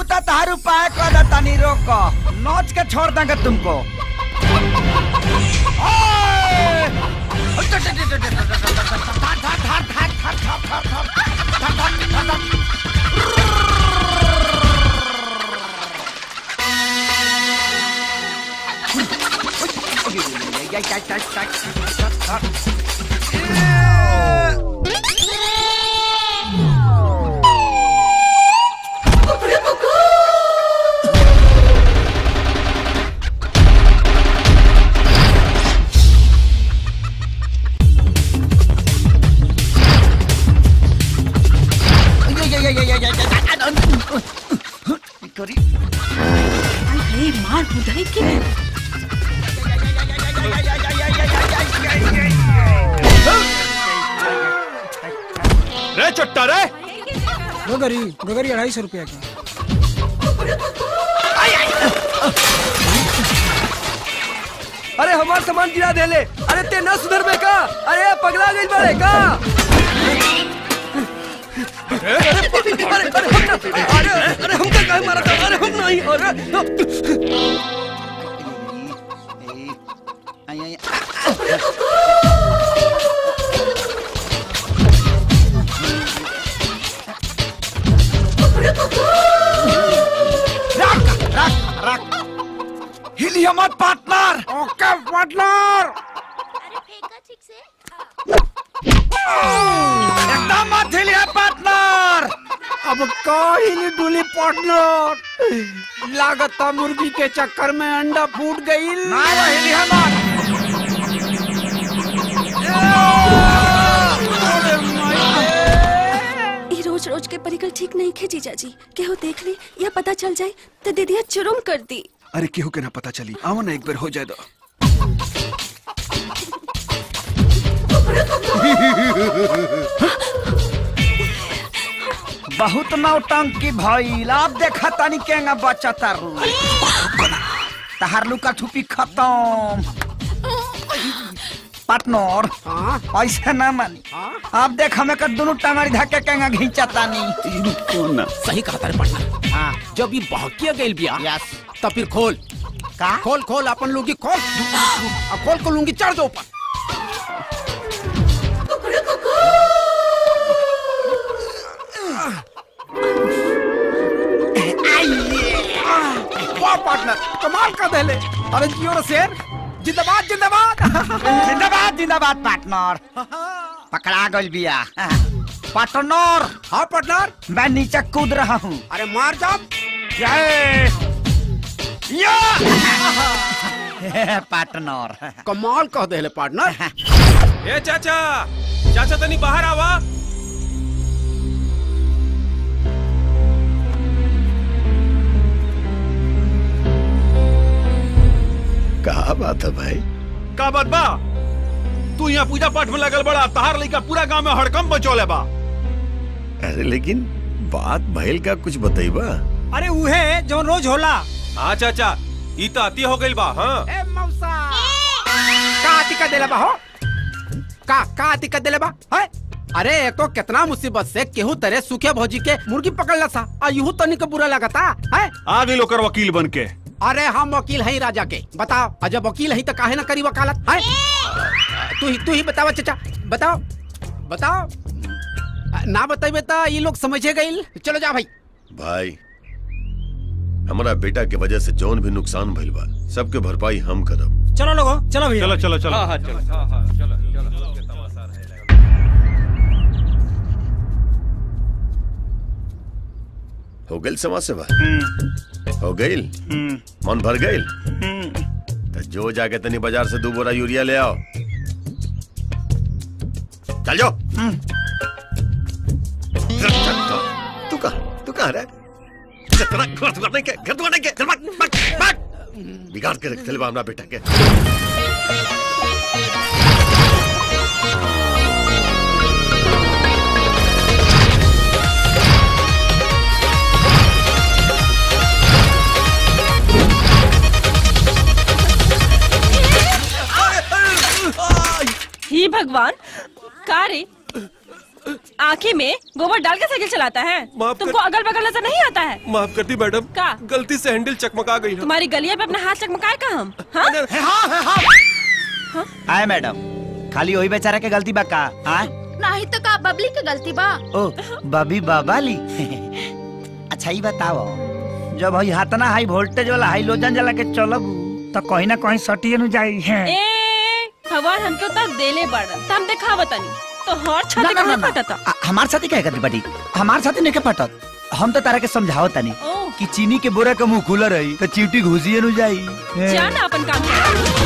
बाबू तो तार उपाय कर दे तनी रोक नोच के छोड़ देंगे तुमको करी अरे मार बुधाई के रे चट्टा रे गगरी गगरी अढ़ाई सौ रुपया की अरे हमार सामान गिरा देले अरे ते न सुधर में का अरे पगला गइल बाड़े का अरे अरे अरे हम ना अरे अरे हम का काहे मारा था अरे हम नहीं अरे हिलिया मत पार्टनर ओके पार्टनर एकदम मत हिलिया पार्टनर अब काहिली डुली पार्टनर लागता मुर्गी के चक्कर में अंडा फूट गई ना वो हिलिया मत ई रोज रोज के परिकल ठीक नहीं खे जीजा जी केहू देख ली या पता चल जाए तो दीदिया चुरुम कर दी अरे केहू के ना पता चली आओ ना एक बार हो जाए दो बहुत नौटंकी भइल अब देखा तनी केंगा बच्चा तारू तहार लुका ठुपी खत्म पार्टनर ऐसे ना मानी अब देख हमें कर दोनों टांगड़ी धक्के केंगा घींचा तानी सही कहा तारे पार्टनर हाँ जब ये बहकिया गइल बिया यस तब फिर खोल का खोल खोल अपन लुंगी खोल अब खोल को लुंगी चढ़ दो ऊपर वाह पार्टनर कमाल का दहले अरे जियो रे शेर जिंदाबाद जिंदाबाद जिंदाबाद जिंदाबाद पार्टनर पकड़ा गइल बिया पार्टनर हाँ पार्टनर मैं नीचे कूद रहा हूँ अरे मार जाओ जय या पार्टनर कमाल कह देले पार्टनर ए चाचा चाचा तनी बाहर आवा कहा बात है भाई का बात बा तू यहाँ पूजा पाठ में लगल बड़ा तहार लइका पूरा गांव में हड़कम बचौले बा अरे लेकिन बात भइल का कुछ बतईबा अरे उहे जो रोज होला हाँ चाचा ई तो अति हो गइल बा हाँ ए मौसा का दिक्कत देले बा हो का का दिक्कत देले बा है अरे एक तो कितना मुसीबत से केहू तरह सूखे भौजी के मुर्गी पकड़ला सा आ यूं तनी के बुरा लगता है आ गई लोकर वकील बन के अरे हम वकील है राजा के बताओ और जब वकील है तो काहे ना करी वकालत है तू ही तू ही बतावा चाचा बताओ बताओ ना बताइबे तो ये लोग समझे गईल चलो जा भाई भाई हमारा बेटा के वजह से जौन भी नुकसान भइल बा सबके भरपाई हम करब चलो लोगो चलो भैया चलो चलो चलो हाँ हाँ चलो हो गइल समाज सेवा हो गइल मन भर गइल तो जो जाके तनी बाजार से दो बोरा यूरिया ले आओ चल जाओ चल, चल, चल। तू कहा तू कहा रहा है तेरा घर दुआर नहीं के घर दुआर नहीं के चल भाग भाग भाग बिगाड़ के रख चल अपना बेटा के ही भगवान का रे आँखी में गोबर डाल के साइकिल चलाता है माफ कर- तुमको अगल बगल नजर नहीं आता है माफ करती मैडम का गलती से हैंडल चकमका गई है तुम्हारी गलिया पे अपना हाथ चकमकाए का हम हाँ? आए मैडम खाली वही बेचारा के गलती बा का आए नहीं तो का बबली के गलती बा ओ बबी बाबाली अच्छा ही बताओ जब हई हाथना हाई वोल्टेज वाला हाई लोजन जला के चलब तो कहीं ना कहीं सटिए नु जाई है ए हवा हमके उतर देले बड़ त हम देखा तनी तो हर ना, छाती ना, ना, कहाँ ना। फटता आ- हमार साथी कहे करती बटी हमार साथी नहीं के फटत हम तो तारा के समझाओ तनी ओ कि चीनी के बोरा के मुंह खुला रही तो चीटी घुसिए नु जाई जाना अपन काम कर